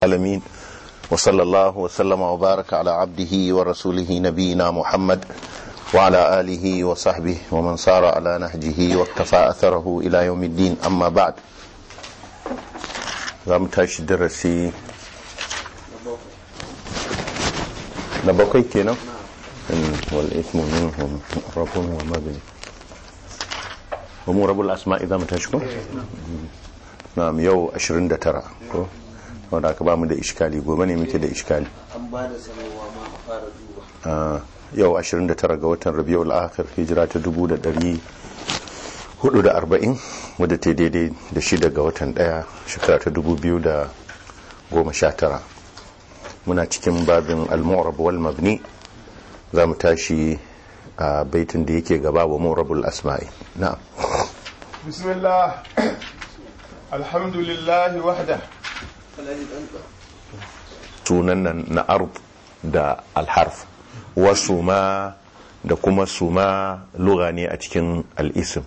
العالمين وصلى الله وسلم وبارك على عبده ورسوله نبينا محمد وعلى آله وصحبه ومن صار على نهجه واكتفى أثره إلى يوم الدين أما بعد زم تاش درسي نبقي كنا والإثم منهم رب ومبني ومو رب الأسماء إذا متشكو نعم يو أشرين ترى wanda aka ba mu da iskali gobe ne muke da iskali an ba da sanarwa ma a fara duba yau 29 ga watan rabiul akhir hijira ta 1440 wadda ta daidai da shida ga watan daya shekara ta 2019 muna cikin babin al-mu'rab wal mabni za mu tashi a baitin da yake gaba wa mu'rabul asma'i na'am bismillah alhamdulillahi wahda sunan nan na ard da alharf wasu ma da kuma suma lura ne a cikin al'isim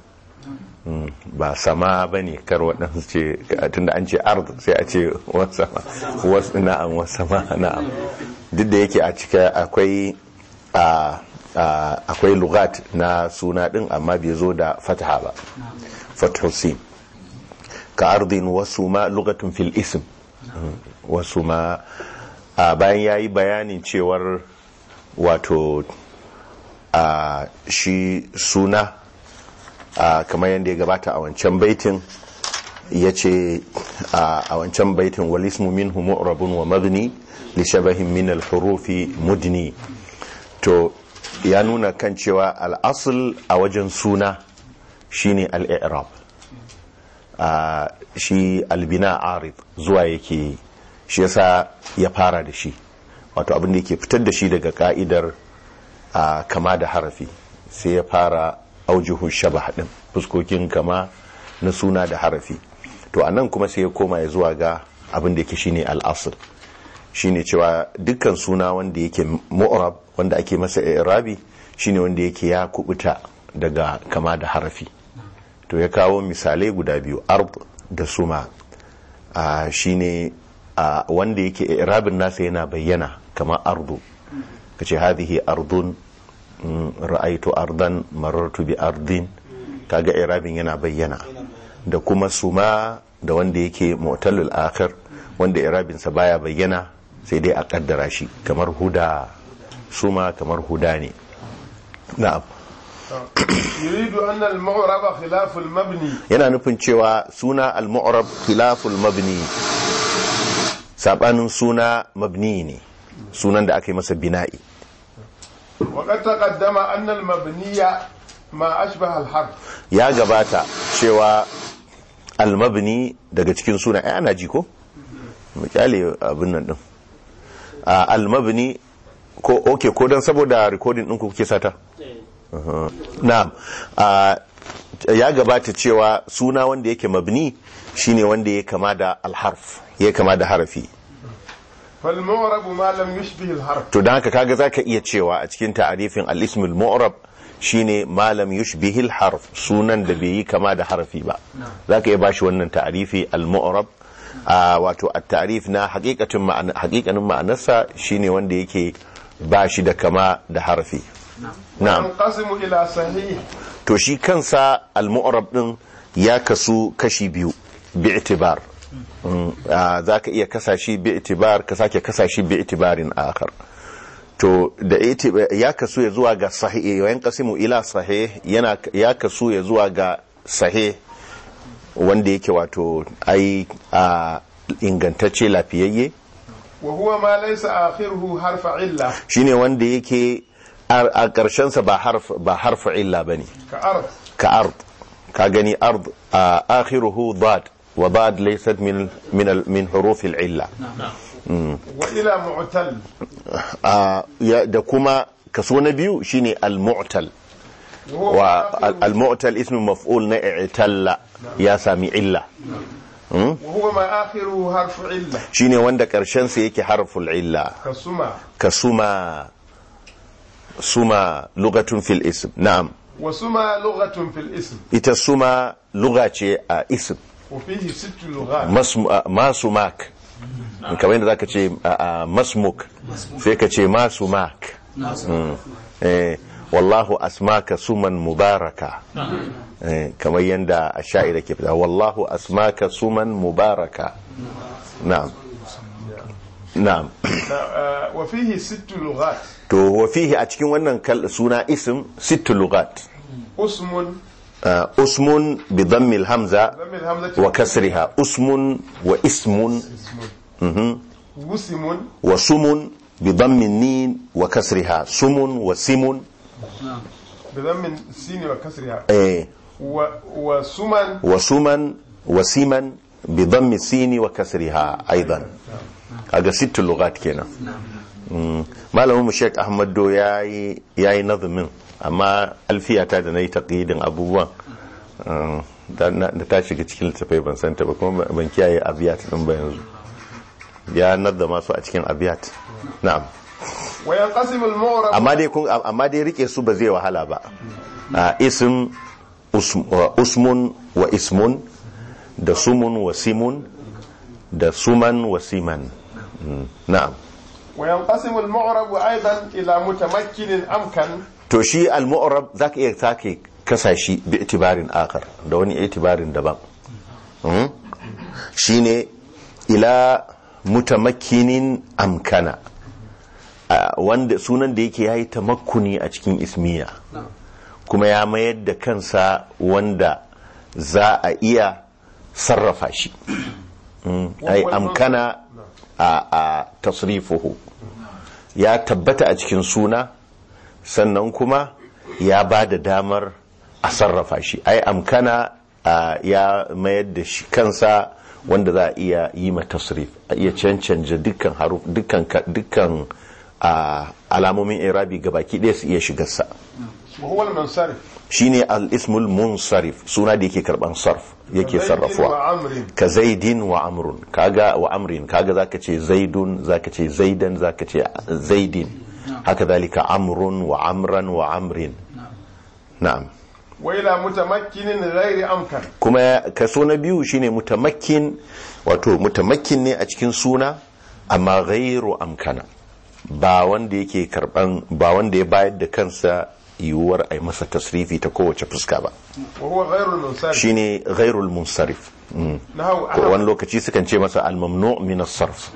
ba sama ba ne kar waɗansu ce tunda an ce ard sai a ce wasu na'am wasu ma na'am duk da yake a cika akwai akwai lugat na suna ɗin amma bai zo da fataha ba fathusin ka ardin wasu ma lugatun fil ism wasu ma a bayan ya yi bayanin cewar wato a shi suna a kamar yadda ya gabata a wancan baitin ya ce a wancan baitin walismu min rabun wa magni li shabahin min al-hurufi mudni to ya nuna kan cewa al'asul a wajen suna shine al-i'rab a shi albina arid zuwa yake yi shi yasa ya fara da shi wato abin da yake fitar da shi daga ka'idar a kama da harafi sai ya fara aujuhu shabah din fuskokin kama na suna da harafi to a nan kuma sai ya koma ya zuwa ga abin da yake shine al'asr shine cewa dukkan suna wanda yake mu'rab wanda ake masa i'rabi shine wanda yake ya kubuta daga kama da harafi to ya kawo misalai guda biyu ard da suma a shine a wanda yake irabin nasa yana bayyana kamar ardu kace hadhihi ardun ra'aitu ardan marartu bi ardin kaga irabin yana bayyana da kuma suma da wanda yake mu'tallul akhir wanda irabin sa baya bayyana sai dai a kaddara shi kamar huda suma kamar huda ne na'am yuridu anna al-mu'raba khilafu al-mabni yana nufin cewa suna al-mu'rab khilaful mabni sabanin suna mabni ne sunan da aka yi masa bina'i wa qad taqaddama anna al-mabniya ma ashbaha al-harf ya gabata cewa al-mabni daga cikin suna ai ana ji ko mu kyale abin nan din al-mabni ko okay ko dan saboda recording din ku kuke sata na'am ya gabata cewa suna wanda yake mabni shine wanda ya kama da alharf ya kama da harafi fal mu'rab ma lam yushbih al-harf to dan haka kaga zaka iya cewa a cikin ta'arifin al-ism al-mu'rab shine ma lam yushbih al-harf sunan da bai yi kama da harafi ba zaka iya bashi wannan ta'arifi al-mu'rab wato at-ta'rif na haqiqatin ma'ana haqiqanin ma'anarsa shine wanda yake bashi da kama da harafi na'am yanqasimu ila sahih to shi kansa al-mu'rab din ya kasu kashi biyu bi'tibar za ka iya kasa shi bi'tibar ka sake kasa shi bi'tibarin akhar to da ya kasu ya zuwa ga sahih yan qasimu ila sahih yana ya kasu ya zuwa ga sahih wanda yake wato ai ingantacce lafiyayye wa huwa ma laysa akhiruhu harfa illa shine wanda yake a ƙarshensa ba harfa illa ba ne ka ard ka ard ka gani ard a akhiruhu dad wa dad laysat min min min huruf illa wa ila mu'tal da kuma kaso na biyu shine al-mu'tal wa al-mu'tal ismu maf'ul na i'talla ya sami illa wa huwa ma akhiruhu harfu illa shine wanda ƙarshen sa yake harful illa kasuma kasuma suma lugatun fil ism na'am wa suma lughatun fil ism ita suma luga ce a ism wa fihi sittu lughat Mas- ma sumak kamar yadda zaka ce a- a masmuk sai ka ce masu mak Mm. Eh, wallahu asmaka suman mubaraka Eh, kamar yadda a sha'ira ke fita wallahu asmaka suman mubaraka na'am na'am آه، وفيه ست لغات to wa fihi a cikin wannan kal- suna ism sittu lugat اسم Uh, usmun bi dhammil hamza ضم الهمزة wa kasriha usmun wa ismun وسم wa sumun bi dhammin nin wa kasriha sumun wa simun بضم السين وكسرها eh, و- وسمن wa suman wa siman bi dhammi sini wa kasriha aidan kaga sittu lugat kenan Mm. malamin mu Sheikh Ahmad Do yayi yayi nazamin amma alfiyata da nayi taqidin abubuwan uh, da na- da ta shiga cikin littafai ban san ta ba kuma ban kiyaye abiyat din ba yanzu ya nazama su a cikin abiyat na'am وينقسم المعرب amma dai kun amma dai rike su ba zai wahala ba a ism usm- wa usmun wa ismun da sumun wa simun da suman wa siman Mm, na'am وينقسم المعرب أيضا إلى متمكن أمكن to shi al-mu'rab zaka iya sake kasa shi bi itibarin akar da wani itibarin daban Mm? shine ila mutamakkinin amkana a wanda sunan da yake yayi tamakkuni a cikin ismiya kuma ya mayar da kansa wanda za a iya sarrafa shi Mm, ai amkana a a tasrifuhu ya tabbata a cikin suna sannan kuma ya ba da damar a sarrafa shi ai amkana a, ya mayar da shi kansa wanda za a iya yi ma tasrif a iya cancanta dukkan haruf dukkan ka- dukkan a, alamomin irabi gabaki ɗaya su iya shigarsa وهو المنصرف shine al-ismul munsarif suna da yake karban sarf yake زيد sarrafuwa وعمر ka zaidin wa amrun kaga wa amrin kaga zaka ce zaidun zaka ce zaidan zaka ce zaidin haka zalika amrun wa amran wa amrin na'am وإلى متمكن غير أمكن kuma kaso na biyu shine mutamakkin wato mutamakkin ne a cikin suna amma ghairu amkana ba wanda yake karban ba wanda ya bayar da kansa yiwuwar a yi masa tasrifi ta kowace fuska ba وهو غير المنصرف shine ghairul munsarif Mm. نحو ko wani أحمد lokaci sukan ce masa al-mamnu min as-sarf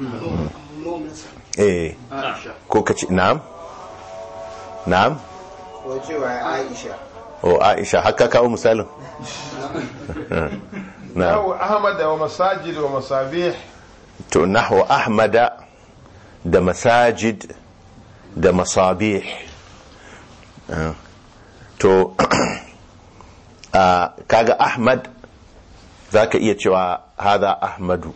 eh ko kace na'am na'am wacewa aisha o Aisha haka kawo misalin na'am نحو أحمد ومساجد ومصابيح to nahwa ahmada da masajid da masabih Ah. to ah, kaga ahmad zaka iya cewa hada ahmadu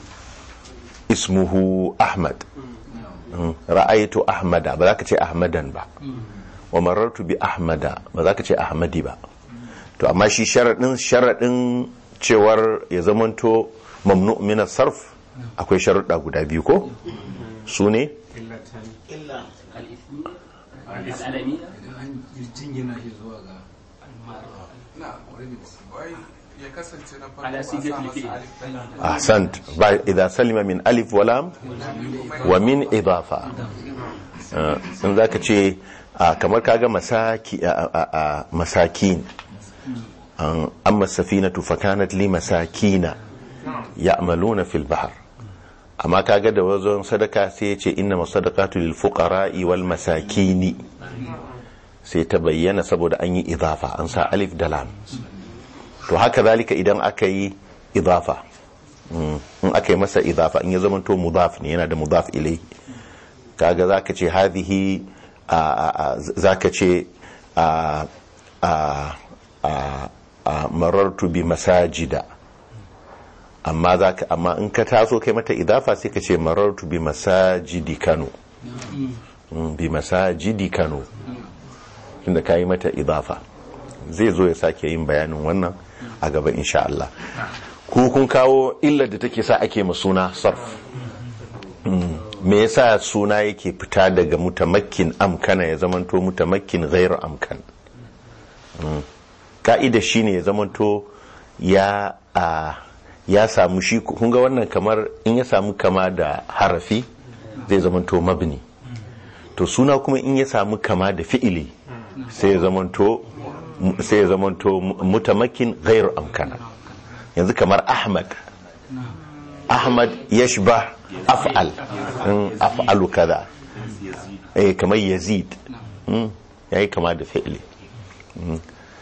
ismuhu ahmad Mm. ra'aytu ahmada ba za ka ce ahmadan ba wa marartu bi ahmada ba za ka ce ahmadi ba to amma shi sharaɗin sharaɗin cewar ya zamanto mamnu min sarf akwai sharuɗa guda biyu ko su ne illa العالمية jingina shi zuwa ga na already wai ya kasance na farko على ba سيجة sa masa الفئة alif ɗin ahsant ba idza salima min alif wa lam wa min idafa Ah, in zaka ce ah, kamar kaga masaki ah, ah, ah, masakin An- amma safinatu fakanat li masakina ya'maluna fil bahr amma kaga da wajen sadaka sai ya ce inna masadaqatu lil fuqara'i wal masakini sai ta bayyana saboda an yi idafa an sa alif da lam to haka zalika idan aka yi idafa Mm, in aka yi masa idafa in ya zama to mudaf ne yana da mudaf ilai kaga zaka ce hadhihi a- a- a- zaka ce a a a a marartu bi masajida amma zaka amma in ka taso kai mata idafa sai ka ce marartu bi masajidi Kano Mm, bi masajidi Kano tunda ka yi mata idafa zai zo ya sake yin bayanin wannan a gaba insha Allah ku kun kawo illar da take sa ake ma suna sarf Mm. me yasa suna yake fita daga mutamakkin amkana ya zamanto mutamakkin ghairu amkan Mm. ka'ida shine ya zamanto ya a ya samu shi kun ga wannan kamar in ya samu kama da harafi zai zamanto mabni to suna kuma in ya samu kama da fi'ili sai ya zamanto sai ya zamanto mutamakin ghairu amkana yanzu kamar ahmad ahmad yashbah af'al in af'alu kaza eh kamar yazid mm, yayi kama da fi'ili Mm.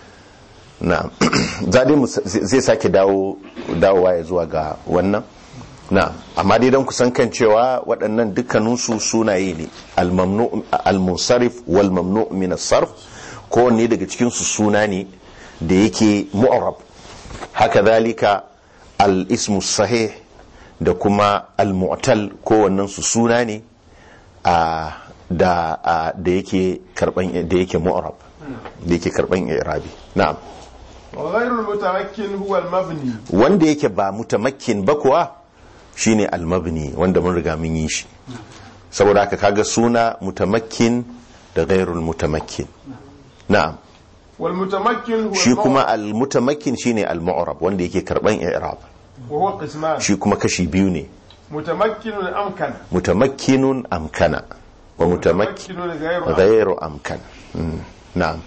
na zai mu zai sake dawo dawowa ya zuwa ga wannan na amma dai don kusan kan cewa waɗannan dukkaninsu sunaye ne al-mamnu al-munsarif wal mamnu min as-sarf kowanne daga cikin su suna ne da yake mu'arab haka zalika al-ismu sahih da kuma al-mu'tal kowannen su suna ne a da a, da yake karban da yake mu'arab da yake karban i'rabi na'am وغير المتمكن هو المبني wanda yake ba mutamakkin ba kuwa shine almabni wanda mun riga mun yi shi saboda haka kaga suna mutamakkin da ghairul mutamakkin na'am والمتمكن هو shi المعرب kuma almutamakkin shine almu'rab wanda yake karban i'rab وهو قسمان shi kuma kashi biyu ne متمكن أمكن mutamakkinun amkana wa mutamakkin متمكن غير أمكن ghairu amkan Mm, na'am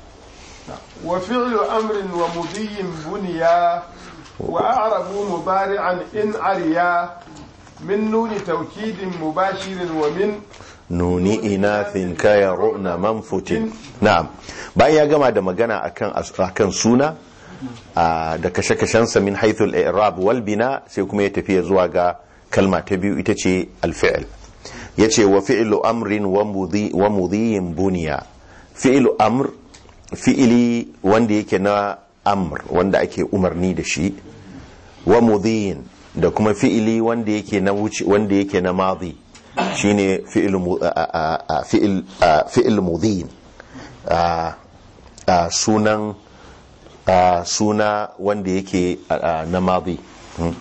وفعل أمر ومضي بنيا وأعرب مضارعا إن عريا من نون توكيد مباشر ومن nuni inathin kaya ru'na manfutin na'am bayan ya gama da magana akan akan suna a, da kashe-kashensa min haithul i'rab wal bina sai kuma ya tafi zuwa ga kalma ta biyu ita ce al-fi'l yace wa fi'lu amrin wa mudhi wa mudhiyin buniya fi'lu amr fi'ili wanda yake na amr wanda ake umarni da shi wa mudhiyin da kuma fi'ili wanda yake na wuce wanda yake na madhi shine fi'il mu- a- a- a- fi'il a- fi'il mudhin a- a sunan a suna wanda yake a- a, na madhi Hmm.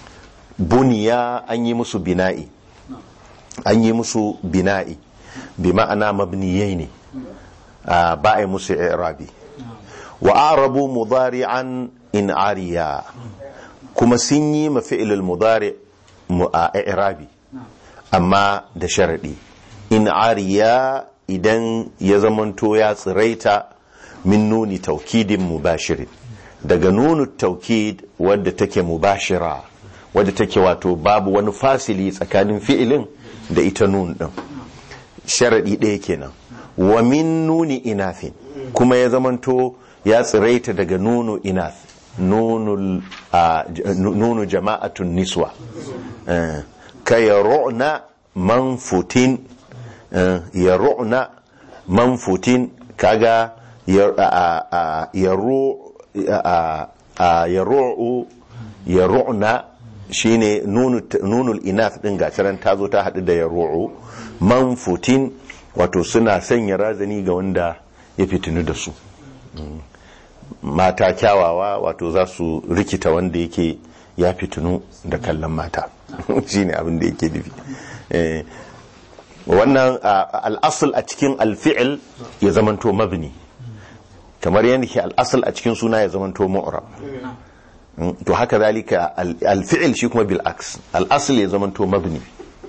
buniya an yi musu bina'i an yi musu bina'i bi ma'ana mabniyai ne a, ba a yi musu i'rabi wa arabu mudari'an in ariya kuma sun yi ma fi'ilul mudari mu- a i'rabi amma da sharaɗi in ariya idan ya zamanto ya tsiraita min nuni taukidin mubashirin daga nunu taukid wadda take mubashira wadda take wato babu wani fasili tsakanin fi'ilin da ita nun ɗin sharaɗi ɗaya kenan wa min nuni inafin kuma ya zamanto ya tsiraita daga nunu inath nunul a, j- nunu jama'atun niswa Eh, ka ya ru'na manfutin eh, ya ru'na manfutin kaga ya a- a- ya ru- a- a- ya ru'u ya ru'na shine nunu nunul inath din gaciran ta zo ta haɗu da ya ru'u manfutin wato suna sanya razani ga wanda ya fitinu da su Mm. mata kyawawa wato za su rikita wanda yake ya fitinu da kallon mata shine abin da yake nufi Eh, wannan a- al'asul a cikin alfi'il ya zamanto mabni kamar yadda ke al'asul a cikin suna ya zamanto mu'rab Mm, to haka zalika al- alfi'il shi kuma bil aks al'asul ya zamanto mabni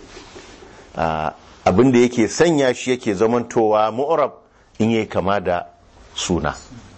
Ah, abin da yake sanya shi yake zamantowa mu'rab in yayi kama da suna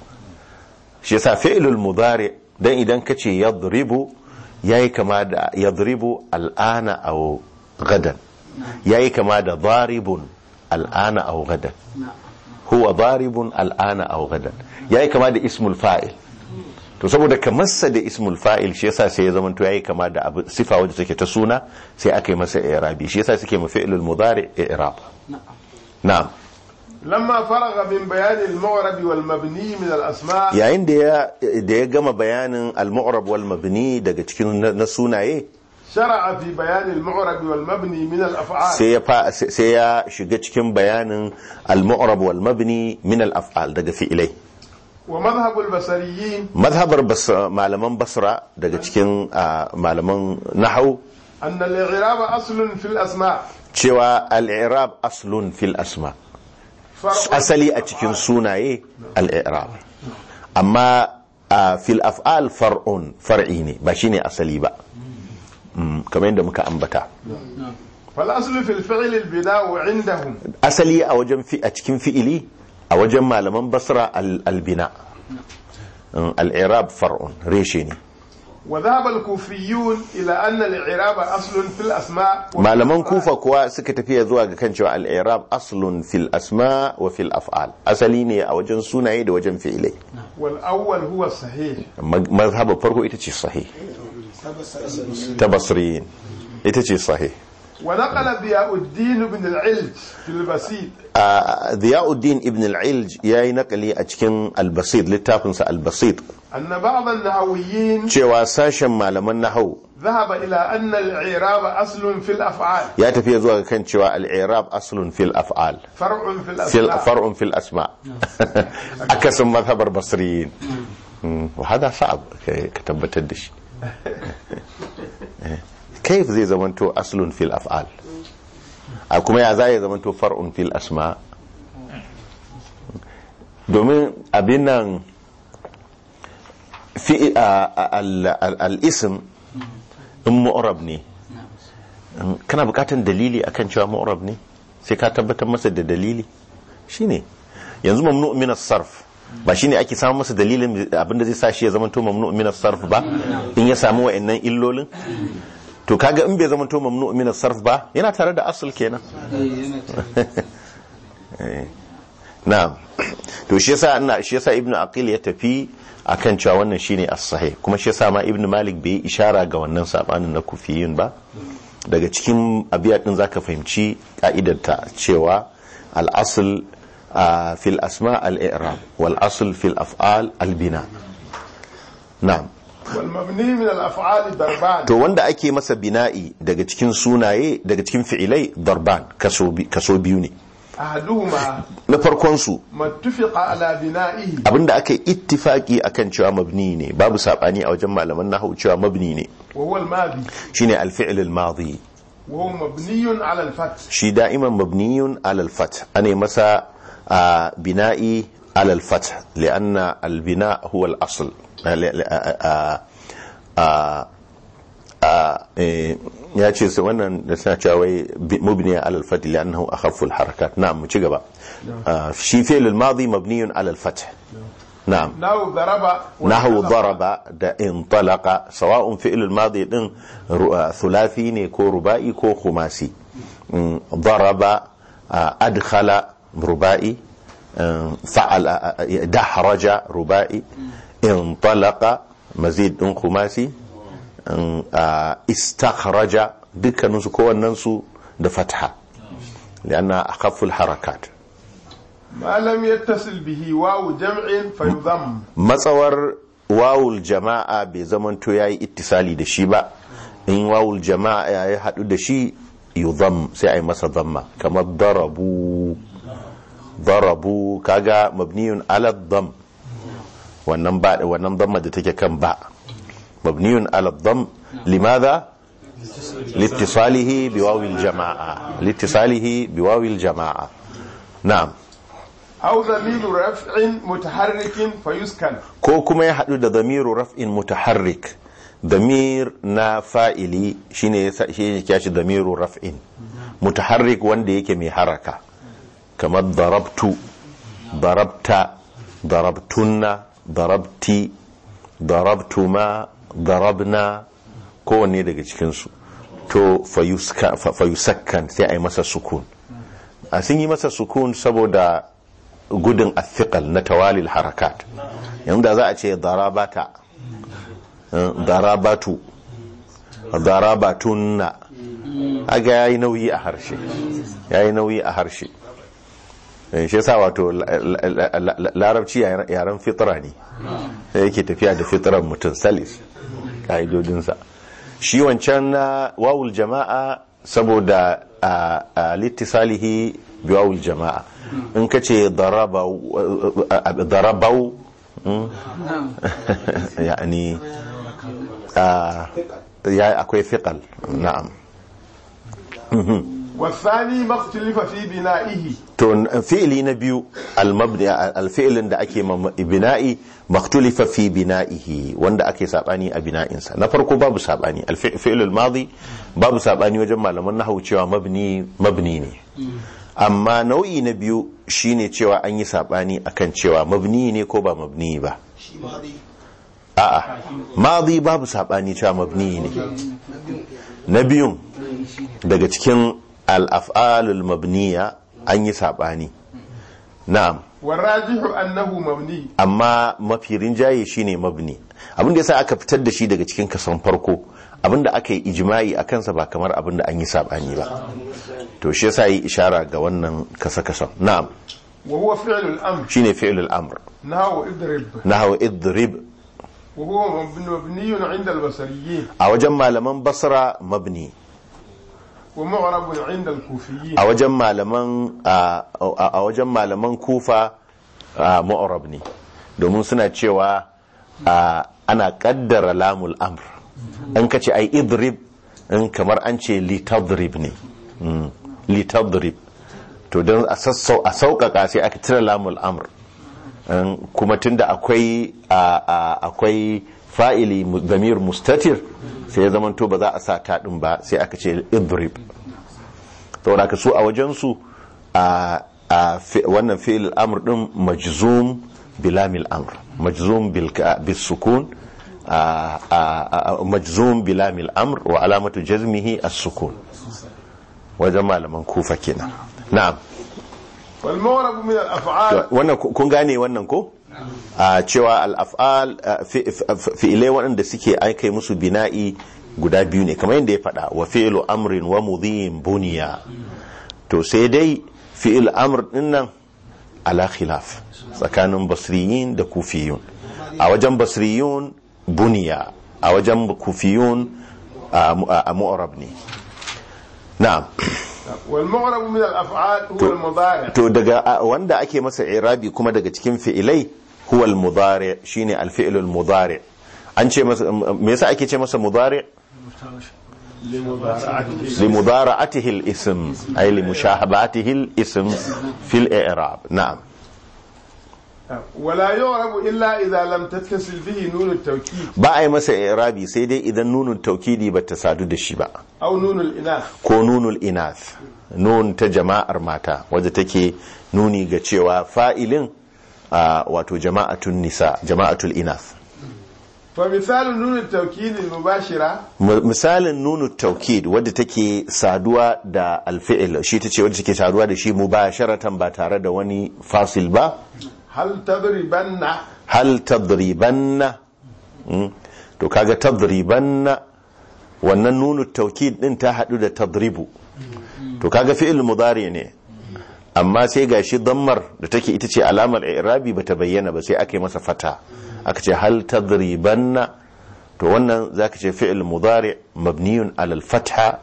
shi yasa fi'lul mudari dan idan kace yadribu yayi kama da yadribu al'ana aw gadan yayi kama da daribun al'ana aw gadan huwa daribun al'ana aw gadan yayi kama da ismul fa'il to saboda kamarsa da ismul fa'il shi yasa sai ya zama to yayi kama da abu sifa wadda take ta suna sai aka yi masa i'rabi shi yasa suke mu fi'lul mudari i'rab na'am لما فرغ من بيان المعرب والمبني من الأسماء yayin da ya da ya gama bayanin al-mu'rab wal mabni daga cikin na na sunaye شرع في بيان المعرب والمبني من الأفعال sai ya fa sai ya shiga cikin bayanin al-mu'rab wal mabni min al-af'al daga fi'ilai ومذهب البصريين mazhabar Bas- malaman basra daga cikin ah, malaman nahau أن الإعراب أصل في الأسماء cewa al-i'rab aslun fil asma فرع asali a cikin sunaye al-i'rab amma a fil af'al far'un far'i ne ba shine asali ba Mm, kamar yadda muka ambata فالأصل في الفعل البناء عندهم asali a wajen fi a cikin fi'ili a wajen malaman basra al- albina Mm, al-i'rab far'un reshe ne وذهب الكوفيون إلى أن الإعراب أصل في الأسماء وفي malaman الأفعال. kufa kuwa suka tafiya zuwa ga kan cewa al-i'rab aslun fil asma wa fil af'al asali ne a wajen sunaye da wajen fi'ilai والأول هو الصحيح Ma- mazhabar farko ita ce sahih ta basriyin ita ce sahih ونقل ضياء الدين بن العلج في البسيط a Ziyauddin ibn al-Ilj yayi nakali a cikin al-Basit littafinsa al-Basit أن بعض النحويين cewa sashen malaman nahau ذهب إلى أن الإعراب أصل في الأفعال ya tafiya zuwa ga kan cewa al-i'rab aslun fil af'al فرع في fil الأسماء far'un fil asma akasin mazhabar basriyin Mm, wa hada sa'ab ka ka tabbatar da shi كيف zai zamanto aslun fil af'al a kuma ya zai zamanto far'un fil asma domin abin nan fi al-ism in mu'rab ne kana bukatan dalili akan cewa mu'rab ne sai ka tabbatar masa da dalili shine yanzu mamnu min as-sarf ba shine ake samu masa dalilin abinda zai sa shi ya zamanto mamnu min as-sarf ba in ya samu wa'annan illolin to kaga in bai zamanto mamnu min as-sarf ba yana tare da asl kenan na'am to shi yasa ina shi yasa ibnu aqil ya tafi akan cewa wannan shine as-sahih kuma shi yasa ma ibnu malik bai yi ishara ga wannan sabanin na kufiyin ba daga cikin abiyat din zaka fahimci ka'idar ta cewa al-asl ah, fil asma al-i'rab wal asl fil af'al al-bina na'am والمبني من الأفعال ضربان to wanda ake masa bina'i daga cikin sunaye daga cikin fi'ilai darban kaso bi- kaso biyu ne أحدهما na farkon su ما اتفق على بنائه abinda aka yi ittifaki akan cewa mabni ne babu sabani a wajen malaman nahwu cewa mabni ne وهو الماضي shine al-fi'l al-madi وهو مبني على الفتح shi da'iman mabniyun ala al-fath ana masa ah, bina'i ala al-fath lianna al-bina huwa al-asl Ah, li- li- ah, ah, ah, ah, eh, ya ce su wannan da suna cewa wai bi- mubniya ala al-fath liannahu akhaffu al-harakat na'am mu ci gaba Ah, shi fi'l al-madi mabniyun ala al-fath na'am نحو ضرب نحو وانطلق. ضرب da انطلق سواء فعل الماضي din ru- ah, thulathi ne ko ruba'i ko khumasi Mm, ضرب ah, adkhala ruba'i mm, fa'al ah, ah, dahraja ruba'i انطلق mazid din khumasi mm, ah, istakhraja dukkaninsu kowannensu da fatha لأنها أخف الحركات ما لم يتصل به واو جمع فيضم matsawar wawul jama'a bai zamanto ya yi ittisali da shi ba in wawul jama'a ya yi haɗu da shi yuzam sai a yi masa zamma kamar darabu darabu kaga mabniyun ala dam wannan ba wannan damma da take kan ba mabniyun ala dam limadha لاتصاله بواو الجماعة لاتصاله بواو الجماعة نعم أو ضمير رفع متحرك فيسكن ko kuma ya haɗu da damiru raf'in mutaharrik damir na fa'ili shine yasa- shi ne kyashi damiru raf'in mutaharrik wanda yake mai haraka kamar darabtu darabta darabtunna darabti darabtuma darabna kowanne daga cikinsu to fayuska- fa- fayusakkan sai a yi masa sukun a sun yi masa sukun saboda gudun athiqal na tawalil harakat yanzu da za a ce darabata eh, darabatu darabatunna aga yayi nauyi a harshe yayi nauyi a harshe Eh, shi yasa wato la- la- la- la- larabci yaren yaren fitra ne sai yake tafiya da fitran mutum salis ka'idodinsa shi wancan na wawul jama'a saboda a a littisalihi bi wawul jama'a in ka ce darabau darabau mm, yani a, ya akwai fiqal na'am والثاني ما اختلف في بنائه to fi'ili na biyu al-mabni al-fi'lin da ake ma bina'i maktulifa fi bina'ihi wanda ake sabani a bina'insa na farko babu sabani al-fi'l al-madi babu sabani wajen malaman nahwu cewa mabni mabni ne amma nau'i na biyu shine cewa an yi sabani akan cewa mabni ne ko ba mabni ba shi ma dai a'a madi babu sabani cewa mabni ne na biyun daga cikin al-af'alul mabniya an yi sabani na'am والراجح أنه مبني amma mafi rinjaye shine mabni abin da yasa aka fitar da shi daga cikin kasan farko abin da aka yi ijma'i a kansa ba kamar abin da an yi sabani ba to shi yasa yi ishara ga wannan kasa kasan na'am وهو فعل الأمر shine fi'lul amr نحو اضرب nahwa idrib وهو مبن- مبني عند البصريين a wajen malaman basra mabni ومعرب عند الكوفيين a wajen malaman a a- a wajen malaman kufa a, mu'rab ne domin suna cewa a, ana kaddara lamul amr an kace ai idrib in kamar an ce litadrib ne Mm, litadrib to don a sassau a sauƙaƙa sai aka cire lamul amr Um, kuma tunda akwai a- a- akwai fa'ili mu- damir mustatir sai ya zamanto ba za a sa taɗin ba sai aka ce idrib saboda ka su a wajensu a a fi- wannan fi'il amr din majzum bilamil amr majzum bil ka- bis sukun a- a- a- majzum bilamil amr wa alamatu jazmihi as-sukun wajen malaman kufa kenan na'am والمعرب من الأفعال wannan ku- kun gane wannan ko a cewa al-af'al a, fi- fi- fi'ilai waɗanda suke aika musu bina'i guda biyu ne kamar yadda ya faɗa wa fi'lu amrin wa mudhin buniya to sai dai fi'il amr din nan ala khilaf tsakanin basriyin da kufiyun a wajen basriyun buniya a wajen kufiyun a mu- a mu'arab ne na'am والمعرب من الأفعال هو المضارع to daga a- wanda ake masa irabi kuma daga cikin fi'ilai huwa al-mudari shine al-fi'l al-mudari an ce masa me yasa ake ce masa mudari li mudara'atihi al-ism ay li mushahabatihi al-ism fi al-i'rab na'am ولا يعرب إلا إذا لم تتصل به نون التوكيد ba a yi masa irabi sai dai idan nunun taukidi ba ta sadu da shi ba أو نون الإناث ko nunul inath nun ta jama'ar mata wadda take nuni ga cewa fa'ilin a wato jama'atun nisa jama'atul inath فمثال نون التوكيد المباشرة M- misalin nunu taukid wadda take saduwa da alfi'il shi ta ce wadda take saduwa da shi mubasharatan ba tare da wani fasil ba هل تضربن hal tadribanna Mm. to kaga tadribanna wannan nunu taukid din ta hadu da tadribu to kaga fi'il mudari ne amma sai gashi dammar da take ita ce alamar i'rabi bata bayyana ba sai aka yi masa fata aka ce hal tadribanna to wannan zaka ce fi'il mudari mabniyun ala al-fatha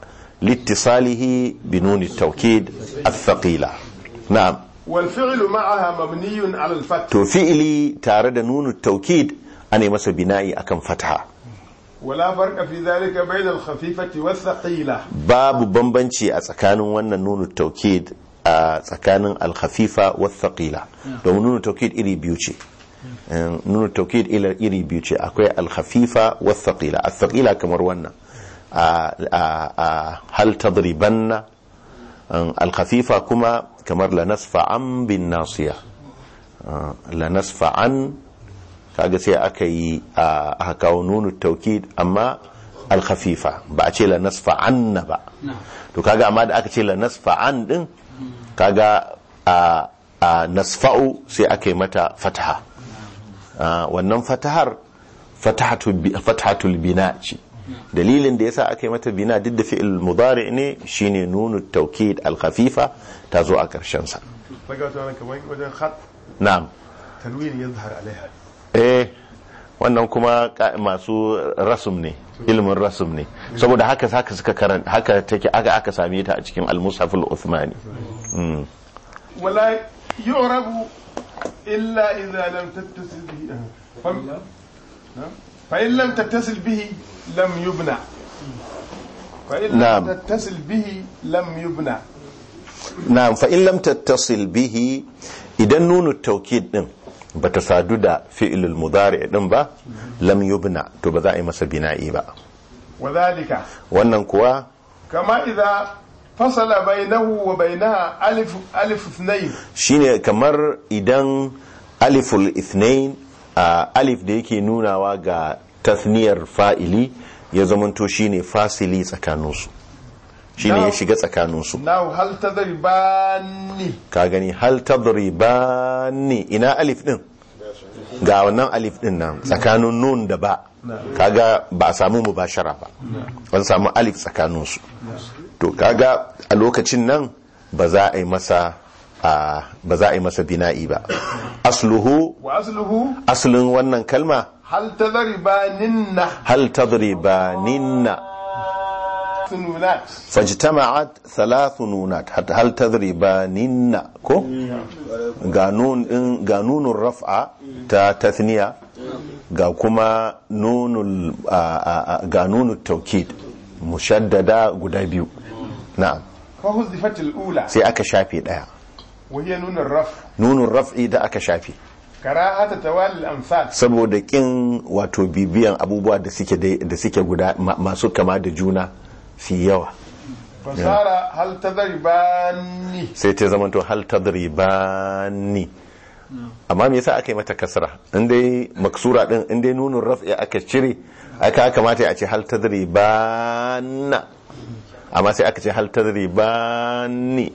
لاتصاله بنون التوكيد الثقيلة نعم والفعل معها مبني على الفتح to fi'ili tare da nunu taukid ana yi masa bina'i akan fatha ولا فرق في ذلك بين الخفيفة والثقيلة babu bambanci a tsakanin wannan nunu taukid a tsakanin alkhafifa wa thaqila domin nunu taukid iri biyu ce Eh, nunu taukid ila- iri biyu ce akwai alkhafifa wa thaqila al-thaqila kamar wannan a a- a hal tadribanna Um, alkhafifa kuma kamar la nasfa'an bin nasiya Uh, la nasfa'an kaga sai aka yi a aka kawo nunu taukid amma alkhafifa ba a ce la nasfa'anna ba to kaga amma da aka ce la nasfa'an din kaga a a nasfa'u sai aka yi mata fataha Ah, wannan fatahar fatahatul bi- fatahatul bina ce dalilin da yasa aka yi mata bina duk da fi'il mudari ne shine nunu taukid alkhafifa ta zo a karshen sa فقط أنا كمان وجه خط na'am تنوين يظهر عليها eh wannan kuma ka- masu rasum ne ilimin rasum ne saboda haka haka suka karanta haka take aka aka same ta a cikin al-mushaf al-uthmani Mm. ولا يعرب إلا إذا لم تتصل به فم- نعم. فإن لم تتصل به لم يبنى فإن نعم. لم تتصل به لم يبنى na'am fa in lam tattasil bihi idan nunu taukid din bata sadu da fi'ilul mudari din ba lam yubna to ba za a yi masa bina'i ba وذلك wannan kuwa كما إذا فصل بينه وبينها ألف ألف اثنين shine kamar idan aliful ithnain a alif da yake nunawa ga tasniyar fa'ili ya zamanto shine fasili tsakaninsu shine ya Na'am. shiga tsakaninsu ناو هل تضرباني ka gani hal tadribani ina alif din ga wannan alif din nan tsakanin nun da ba kaga ba a samu mubashara ba an samu alif tsakaninsu to kaga a lokacin nan ba za a yi masa a ba za a yi masa bina'i ba asluhu وأصله aslin wannan kalma هل تضربانن hal tadribaninna ثنونات fajtama'at thalathu nunat hatta hal tadribaninna ko ga nun din ga nunun raf'a ta tathniya ga kuma nunul a- a- a- ga nunut tawkid mushaddada guda biyu na'am فهزفت الأولى sai aka shafe daya وهي نون الرفع nunun raf'i da aka shafe كراهة توالي الأمثال saboda kin wato bibiyan abubuwa da suke dai- da suke guda ma- masu kama da juna su yi yawa فصار هل تضرباني sai ta zama to hal tadribani amma me yasa aka yi mata kasra in dai maksura din in dai nunun raf'i aka cire aka kamata a ce hal tadribanna amma sai aka ce hal tadribani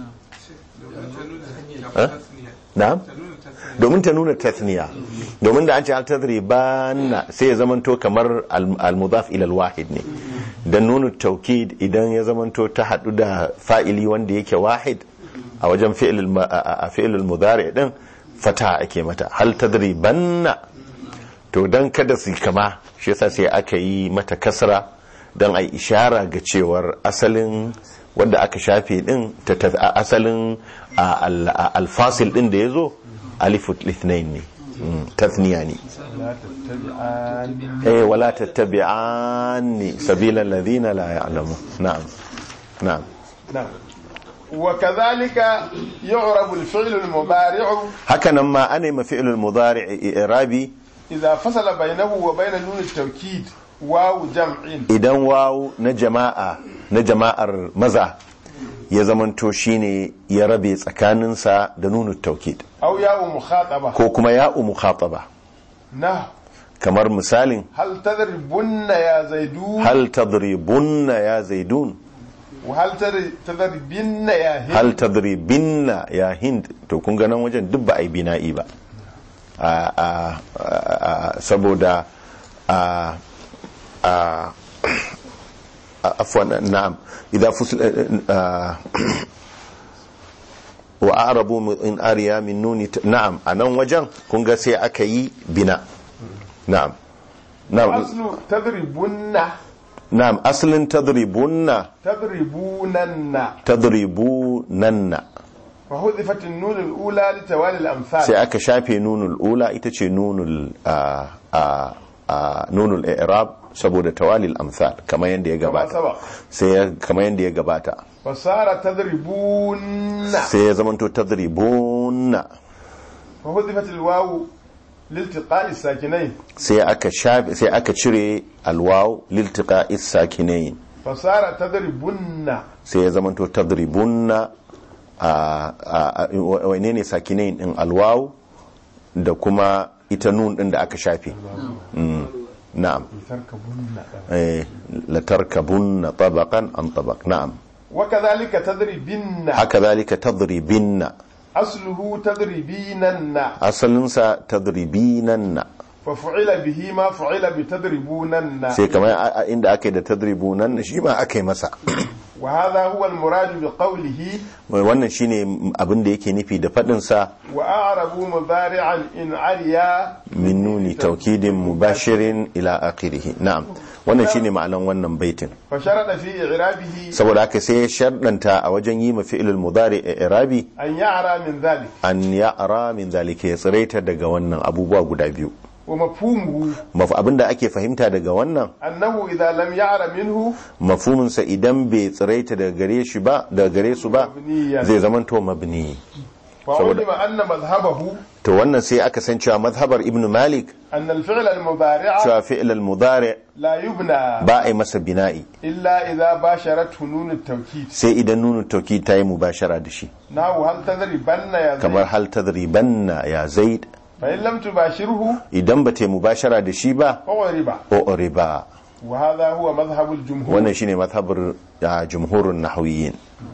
na'am domin ta nuna tasniya domin da an ce hal tadribanna sai ya zamanto kamar al- al-mudaf ila al-wahid ne dan nunu taukid idan ya zamanto ta hadu da fa'ili wanda yake wahid a wajen fi'il ma- a a fi'il mudari din fata ake mata hal tadribanna to dan kada su kama shi yasa sai aka yi mata kasra dan ai ishara ga cewar asalin wanda aka shafe din ta ta- a- asalin a- al- a- alfasil din da yazo alifut lithnain ne Mm, tathniya ne لا تتبعان eh wala tattabi'anni sabila alladhina la ya'lamu na'am na'am نعم وكذلك يعرب الفعل المضارع haka nan ma ana ma fi'lul mudari' i'rabi إذا فصل بينه وبين نون التوكيد واو جمع idan wawu na jama'a na jama'ar maza ya zamanto shine ya rabe tsakaninsa da nunu taukid أو ياء مخاطبة ko kuma ya'u mukhataba نهو kamar misalin هل تضربن يا زيدون hal tadribunna ya zaidun وهل تر- تضربن يا هند hal tadribinna ya hind to kun ga nan wajen duk ba a yi bina'i ba a a a saboda a a a- afwan na'am idza fusil a- wa a'rabu min- in ariya min nuni ta- na'am a nan wajen kun ga sai aka yi bina na'am na'am أصل تضربن na'am aslin tadribunna تضربونن tadribunanna فحذفت النون الأولى لتوالي الأمثال sai aka shafe nunul ula ita ce nunul a a a nunul i'rab saboda tawalil amsal kamar yadda ya كما gabata سبق sai ya- kamar yadda ya gabata فصار تضربون sai ya zamanto tadribunna فحذفت الواو لالتقاء الساكنين sai aka shafe sai aka cire alwaw liltiqa sakinain فصار تضربن sai ya zamanto tadribunna a a a- wane ne sakinain din alwaw da kuma ita nun din da aka shafe Mm, na'am تركبن eh, latarkabunna tabaqan an tabaq na'am وكذلك تضربن haka zalika tadribinna أصله تضربينن asalinsa tadribinanna ففعل به ما فعل بتضربونن sai kamar a- a- inda aka yi da tadribunanna shi ma aka yi masa وهذا هو المراد بقوله wannan shine abin da yake nufi da faɗinsa وأعربوا مضارعا إن عليا min nuni taukidin mubashirin ila akhirih na'am wannan shine ma'anan wannan baitin فشرط في إعرابه saboda haka sai ya sharɗanta a wajen yi ma fi'ilul mudari i'rabi أن يعرى من ذلك an ya'ra min zalika ya tsiraita daga wannan abubuwa guda biyu ومفهومه Maf- abinda ake fahimta daga wannan أنه إذا لم يعر منه mafhuminsa idan bai tsiraita daga gare shi ba daga gare su ba Mabniyan. zai zamanto mabni وعلم أن مذهبه to wannan sai aka san cewa mazhabar ibn malik أن الفعل المضارع cewa fi'l al-mudari لا يبنى ba a yi masa bina'i إلا إذا باشرته نون التوكيد sai idan nunu tauki ta yi mubashara da shi نحو هل تضربن يا kamar زيد hal tadribanna ya zaid فإن لم تباشره idan ba ta yi mubashara da shi ba فغرب o riba وهذا هو مذهب الجمهور wannan shine mazhabar ah, jumhurun nahwiyin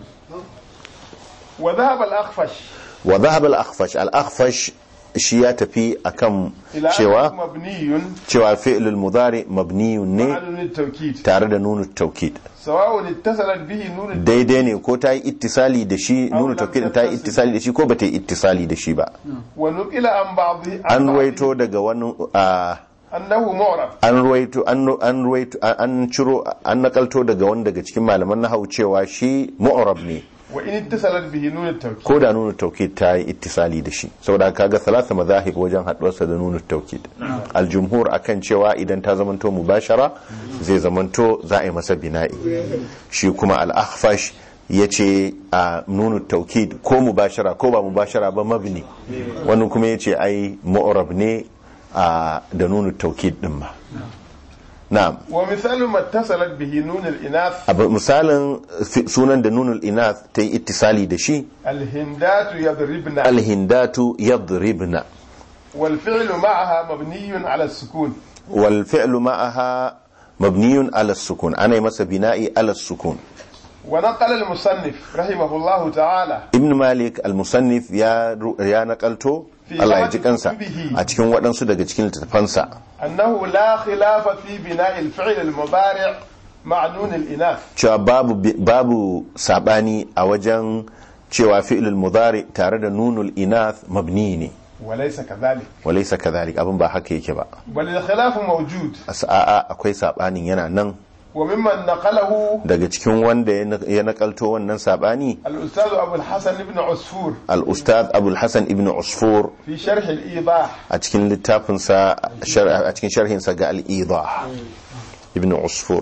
وذهب الأخفش wa dhahab al-akhfash al-akhfash shi ya tafi akan إلى أنه cewa مبني cewa fi'l al-mudari mabniyun ne مع نون التوكيد tare da nunu taukid سواء اتصلت به نون التوكيد daidai ne ko ta yi ittisali da shi nunu taukid ta yi ittisali da shi ko ba ta yi ittisali da shi ba ونقل عن بعضه عن an بعضه ruwaito daga wani ah, أنه معرب an ruwaito an an ruwaito an ciro an nakalto daga wani daga cikin malaman nahawu cewa shi mu'rab ne وإن اتصلت به نون التوكيد ko da nunu taukid ta yi ittisali da shi saboda kaga salasa mazahib wajen haduwarsa da nunu taukid aljumhur akan cewa idan ta zamanto mubashara zai zamanto za a yi masa bina'i shi kuma al-akhfash yace a nunu taukid ko mubashara ko ba mubashara ba mabni wani kuma yace ai mu'rab ne a da nunu taukid din ma na'am ومثال ما اتصلت به نون الإناث abu misalin fi- sunan da nunul inath ta yi ittisali da shi الهندات يضربن alhindatu yadribna والفعل معها مبني على السكون والفعل معها مبني على السكون أنا مس بنائي على السكون ونقل المصنف رحمه الله تعالى ابن مالك المصنف يا يا نقلته في Allah ya بعض ji kansa كتبه. a cikin waɗansu daga cikin littattafansa أنه لا خلاف في بناء الفعل المضارع مع نون الإناث cewa babu babu sabani a wajen cewa fi'lul mudari tare da nunul inath mabni ne وليس كذلك walaysa kadhalik abin ba haka yake ba بل الخلاف موجود a'a akwai sabanin yana nan وممن نقله daga cikin wanda ya na- ya nakalto wannan sabani الأستاذ أبو الحسن بن عصفور al-ustad abul hasan ibn usfur في شرح الإيضاح a cikin littafinsa shar- a cikin sharhinsa ga al'idah ibn usfur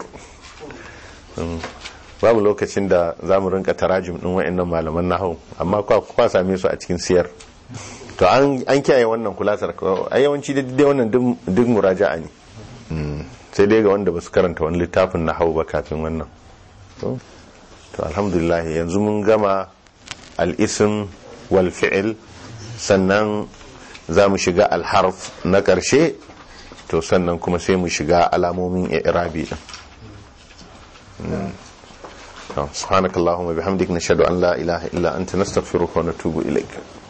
Mm. babu lokacin da za mu rinka tarajim ɗin wa'annan malaman nahau amma kwa kwa same su a cikin siyar to an an kiyaye wannan kulasar ko- a yawanci da dai wannan duk- duk muraja'a ne Mm. sai dai ga wanda ba su karanta wani littafin nahau ba kafin wannan to to alhamdulillah yanzu mun gama al-ism wal fi'l sannan za mu shiga alharf na ƙarshe to sannan kuma sai mu shiga alamomin i'rabi din Mm. To, subhanakallahumma bihamdik nashhadu an la ilaha illa anta nastaghfiruka wa natubu ilaik